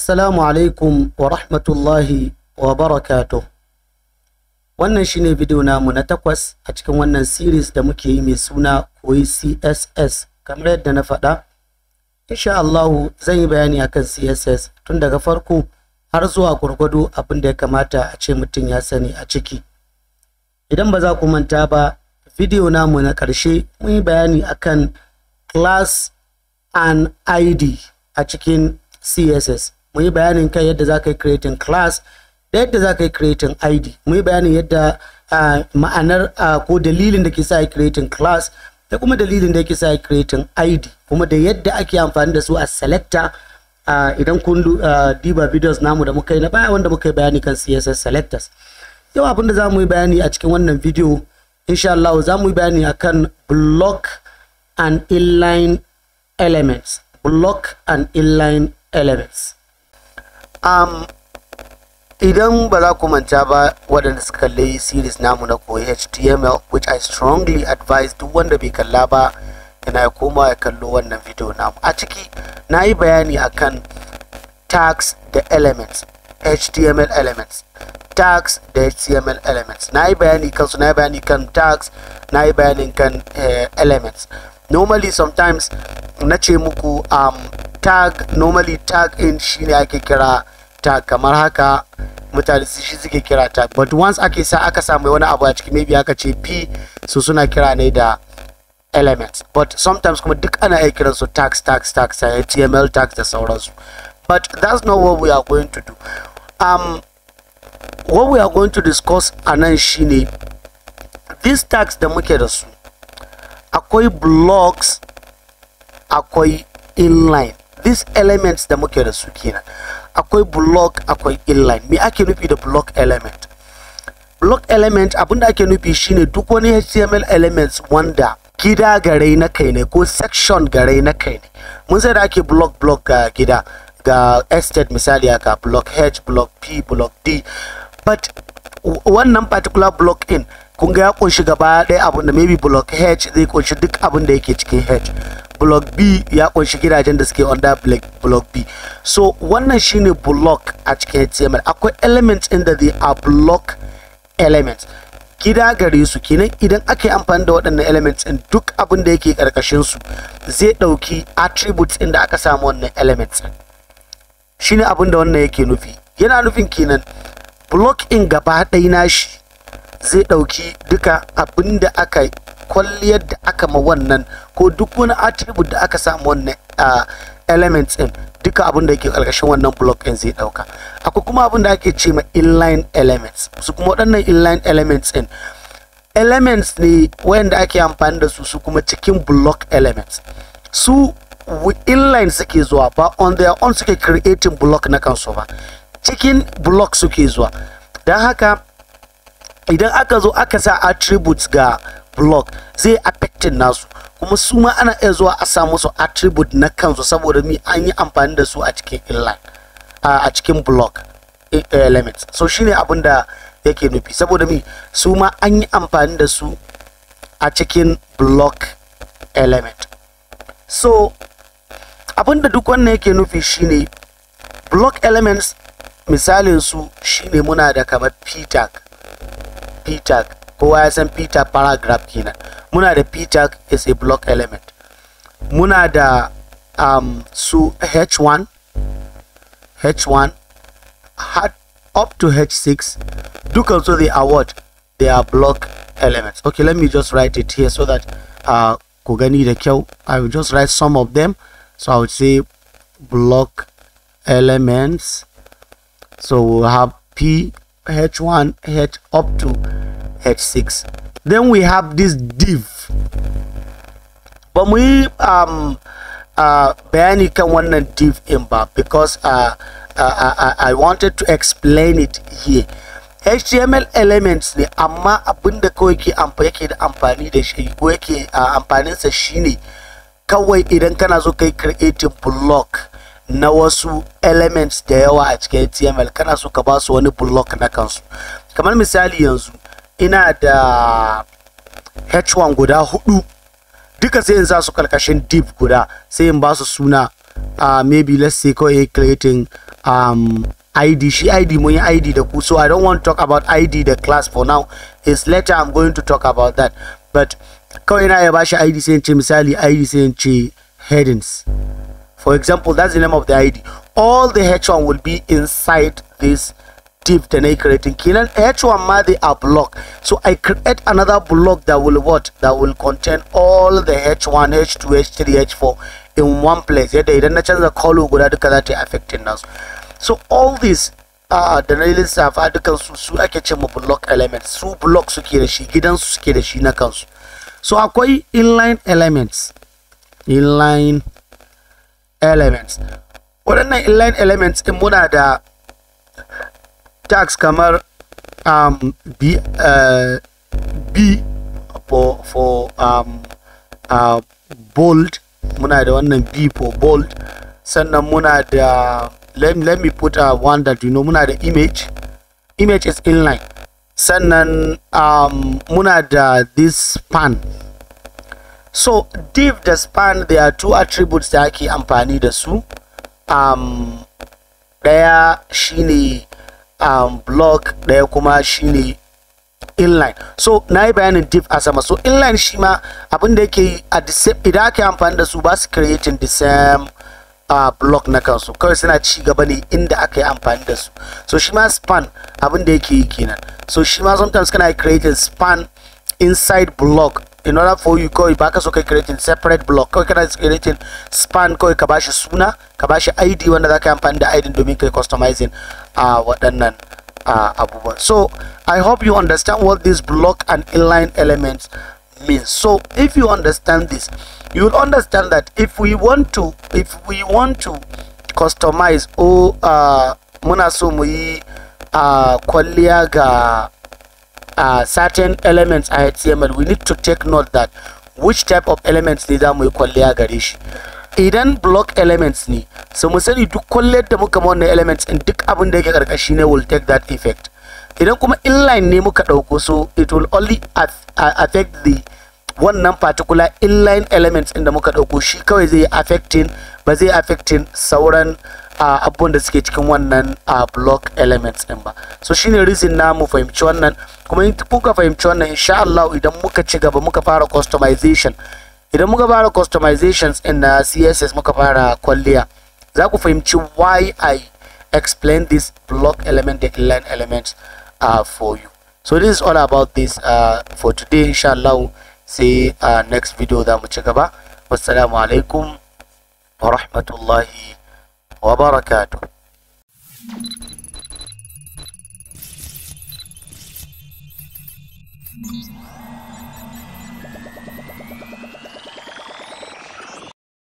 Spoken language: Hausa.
Assalamu alaikum wa rahmatullahi wa barakatuh. Wannan shine video namu na takwas a cikin wannan series da muke yi mai suna koyi CSS. Kamar yadda na faɗa, insha Allahu zan yi bayani akan CSS tun daga farko har zuwa gwargwado abin da ya kamata a ce mutum ya sani a ciki. Idan ba za ku manta ba, video namu na ƙarshe mun yi bayani akan class and ID a cikin CSS. Mun yi bayanin kan yadda za ka yi creating class da yadda za ka yi creating ID. Mun yi bayanin yadda uh, ma'anar uh, ko dalilin da ke sa yi creating class da kuma dalilin da yake sa yi creating ID kuma da yadda ake amfani da su a selector uh, idan kun uh, diba videos namu da muka yi na baya wanda muka yi bayani kan CSS selectors. Yau abin da za mu yi bayani a cikin wannan video insha Allah za mu yi bayani akan block and inline elements. Block and inline elements. Um, idan ba za ku manta ba waɗanda suka kalli series namu na koyi html which i strongly advise duk wanda bai kalla ba yana ya koma ya kallo wannan video namu a ciki na yi bayani akan tags da elements html elements tags da html elements na yi bayani kansu na yi bayani kan tags na yi bayanin kan uh, elements normally sometimes na ce muku um, tag normally tag in shine ake kira tag kamar haka mutane su shi suke kira tag but once ake sa aka samu wani abu a ciki maybe aka ce p su suna kira ne da elements but sometimes kuma duk ana iya kiran su tags tags tags html tags da sauransu but that's not what we are going to do um what we are going to discuss a nan shine these tags da muke da su akwai blocks akwai inline these elements da muke da su kenan akwai block akwai inline me ake nufi da block element block element abinda ake nufi shine duk wani html elements wanda gida gare na kai ne ko section gare na kai ne mun sai da ake block block ga gida ga estate misali haka block h block p block d but wannan particular block in kun ga ya kunshi gaba ɗaya abin da maybe block h zai kunshi duk abin da yake cikin h block b ya kunshi gidajen da suke under block b so wannan shine block a cikin html akwai elements inda they are block elements gida gare su kenan idan aka yi amfani da waɗannan elements in duk abin da yake ƙarƙashin su zai ɗauki attributes inda aka samu wannan elements shine abin da wannan yake nufi yana nufin kenan block in gaba ɗaya nashi zai ɗauki duka abin da aka kwalliyar da aka ma wannan ko duk wani attribute da aka samu wannan uh, elements din duka abin da ke ƙarƙashin wannan block din zai ɗauka akwai kuma abin da ake ce ma inline elements su kuma waɗannan inline elements din elements ne wayanda ake amfani da su su kuma cikin block elements su inline suke zuwa ba on their own suke creating block na kansu ba cikin block suke zuwa don haka idan aka zo aka sa attributes ga block zai affecting nasu kuma su ma ana iya zuwa a sa musu attribute na kansu saboda mi an yi amfani da su a cikin inline a cikin block elements so shine abin da yake nufi saboda mi su ma an yi amfani da su a cikin block element so abin da duk wannan yake nufi shine block elements misalin su shine muna da kamar p tag p tag kowa ya san p tag paragraph kenan muna da p tag is a block element muna da um, su h1 h1 up to h6 dukan so they are what they are block elements okay let me just write it here so that uh, ku gani da kyau i will just write some of them so i would say block elements so we'll have p h1 h up to h6 then we have this div but we um uh bayani kan wannan div in ba because uh, uh, I, I wanted to explain it here html elements ne amma abinda kawai ke yake da amfani da shi ko yake amfaninsa shine kawai idan kana so kai creating block na wasu elements da yawa a cikin html kana so ka ba su wani block na kansu kamar misali yanzu ina da h1 guda hudu duka sai in sa su karkashin div guda sai in ba su suna uh, maybe let's say kawai creating um, id shi id mun yi id da ku so i don't want to talk about id the class for now is later i'm going to talk about that but kawai na ya bashi id sai in ce misali id sai in ce headings for example that's the name of the id all the h1 will be inside this div da na yi creating kenan h1 ma they are block so i create another block that will what that will contain all the h1 h2 h3 h4 in one place yadda idan na canza color guda duka za ta yi affecting nasu so all these uh, da na lissafa dukan su su ake ce ma block elements su block suke da shi gidansu suke da shi na kansu so akwai inline elements inline elements waɗannan inline elements in muna da tags kamar um, b, uh, b for, for um, uh, bold muna da wannan b for bold sannan muna da let, let me put uh, one that you know muna da image image is inline sannan um, muna da this span so div da span there are two attributes da ake amfani da su um, ɗaya shine um, block ɗaya kuma shine inline so na yi bayanin div a sama so inline shi ma abin da yake a the same idan aka yi amfani da su ba su creating the same uh, block na kansu kawai suna ci gaba ne inda aka yi amfani da su so shi ma span abin da yake yi kenan so shi ma sometimes kana creating span inside block in order for you kawai baka so kai creating separate block kawai kana creating span kawai ka bashi suna ka bashi id wanda za ka yi amfani da id domin kai customizing a uh, waɗannan uh, abubuwan so i hope you understand what this block and inline elements means so if you understand this you will understand that if we want to if we want to customize or uh, muna so mu yi uh, kwalliya ga uh, certain elements a HTML we need to take note that which type of elements ne za mu yi kwalliya gare shi idan block elements ne so mu sani duk kwalliyar da muka wannan elements in duk abin da yake karkashi ne will take that effect idan kuma inline ne muka dauko so it will only affect the wannan particular inline elements inda muka dauko shi kawai zai affecting ba zai affecting sauran uh, abubuwan da suke cikin wannan uh, block elements din ba so shine reason na mu fahimci wannan kuma in kuka fahimci wannan insha Allah idan muka ci gaba muka fara customization idan muka fara customizations in na CSS muka fara kwalliya za ku fahimci why I explain this block element the inline elements uh, for you so this is all about this uh, for today insha Allah sai uh, next video za mu ci gaba wassalamu alaikum wa rahmatullahi wa barakatuh